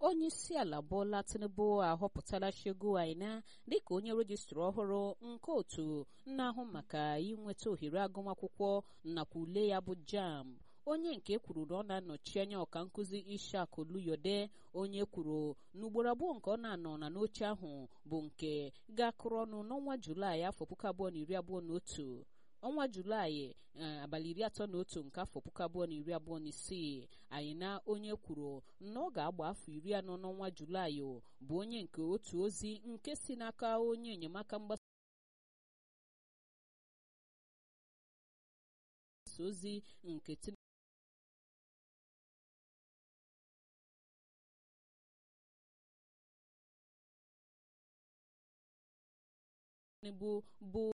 onye isi ala Bola Tinubu ahọpụtala Shegu Aina dịka onye rejistra ọhụrụ nke otu na-ahụ maka inweta ohere agụmakwụkwọ nakwa ule ya bụ JAMB onye nke kwuru na ọ na-anọchi anya ọka nkụzi Ishak Oluyode onye kwuru n'ugboro abụọ nke ọ na-anọ na n'oche ahụ bụ nke ga-akụrụ ọnụ n'ọnwa Julaị afọ puku abụọ na iri abụọ na otu ọnwa julaị abalị iri atọ na otu nke afọ puku abụọ na iri abụọ na isii anyị na onye kwuru na ọ ga-agba afọ iri anọ n'ọnwa julaị bụ onye nke otu ozi nke si n'aka onye enyemaka mgbasa ozi nke Tinubu bụ